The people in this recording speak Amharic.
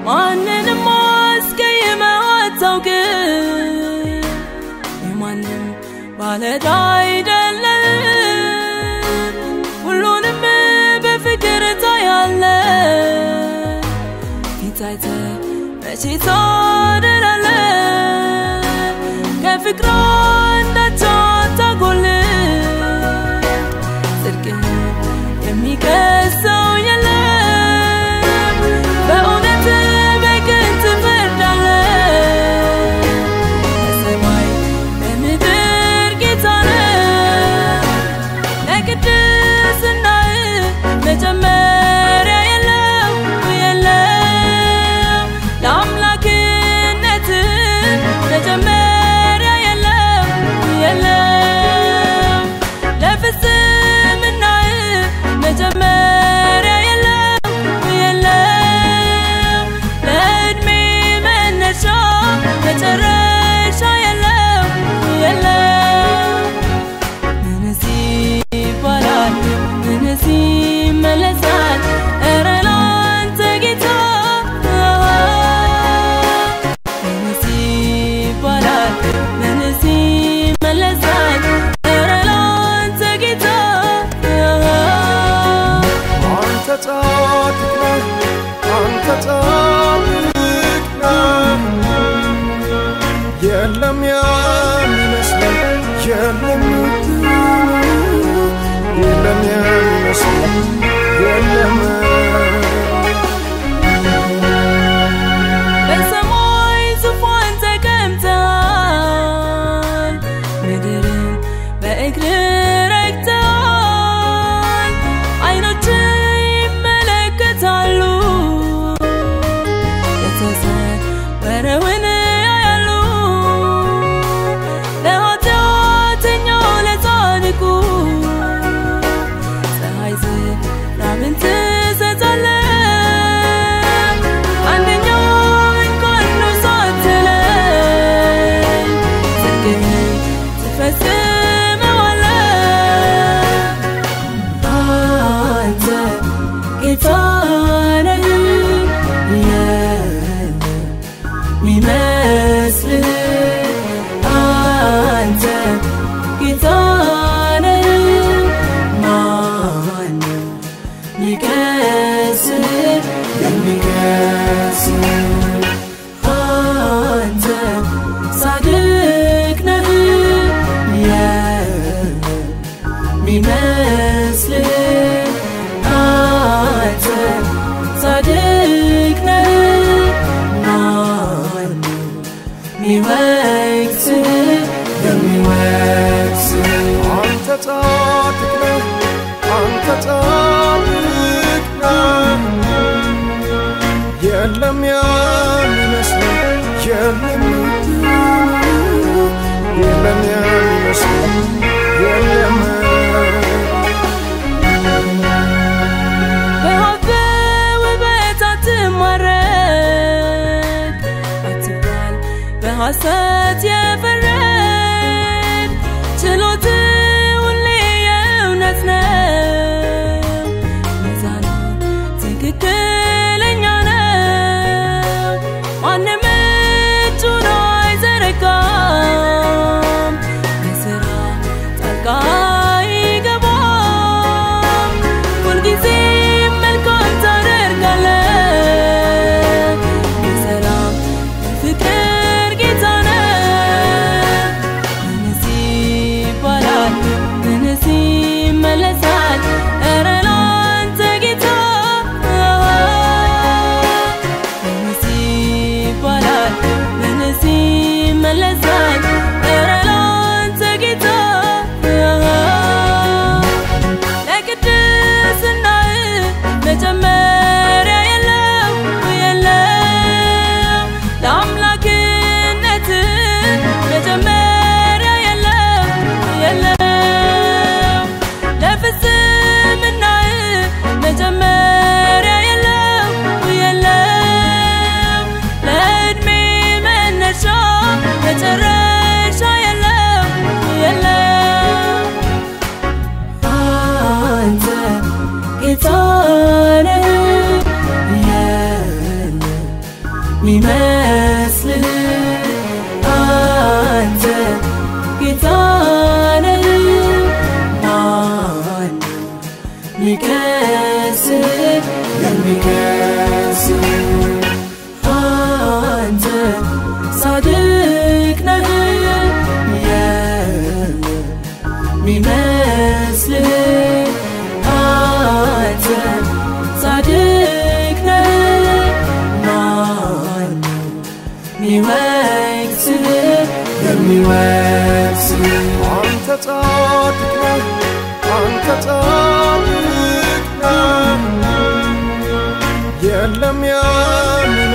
ማንንም አስቀይመህ አታውቅም። የማንም ባለዕዳ አይደለም። ሁሉንም በፍቅር ታያለህ። ፊት አይተህ መቼ ታደላለህ? ከፍቅር አንዳች አታጎልም። ጽድቅህን የሚከሰው የለም። በእውነት በቅን ትፈርዳለህ። በሰማይ በምድር ጌታ ነህ። ለቅድስናህ መጀመሪያ የለው የለም። ለአምላክነትህ መጀመሪያ የለው የለም። ለፍጽምናህ መጀመሪያ የለው የለም። ለዕድሜ መነሻ መጨረሻ የለው የለም። ምንስ ይባላል? ምንስ ይመለሳል? ኧረ ላንተ ጌታ ምንስ ይባላል? ምንስ ይመለሳል? ኧረ ላንተ ጌታ አንተ ጻድቅ ነህ፣ አንተ ጻድቅ ነህ። የለም የሚመስለን የለም የለም የሚመስለን የለም በሰማይ ዙፋን ተቀምጠሃል፣ ምድርን በእግር ረግጠሃል። ዓይኖች ይመለከታሉ፣ የተሰወረውን ያያሉ። ለኃጢአተኛው ለጻድቁ ፀሐይ ዝናብን ትሰጣለህ። አንደኛው እንኳን ነው ሳትለይ ጽድቅህን ትፈጽመዋለህ። አንተ ጌታ ነህ፣ የለም የሚመስልህ። አንተ ጌታ ነህ፣ ማነው የሚከስህ የሚከስህ? አንተ ጻድቅ ነህ፣ የለም የሚመስልህ። አንተ ጻድቅ ነህ፣ ማነው የሚወቅስህ የሚወቅስህ? አንተ ጻድቅ ነህ፣ አንተ ጻድቅ ነህ። የለም የሚመስለን የለም የለም የሚመስለን የለም በሀብት ውበት አትማረክ አትባል በሐሰት የፈረድ ችሎት ሁሌ የእውነት ነው ሚዛኑ ትክክለኛ ነው ማንም እጁን አይዘረጋም በስራ ጣልቃ አይገባም ሁልጊዜ መልካም ታደርጋለህ የሰላም የፍቅር ጌታ ነህ ሚመስልህ አንተ ጌታ ነህ ማን ሚከስህ የሚከስህ አንተ ጻድቅ ነህ የለም ሚመስልህ አንተ ጻድቅ ነህ ማን ሚወቅስህ የሚወቅስህ አንተ ጻድቅ ነህ አንተ ጻድቅ ነህ የለም ያምን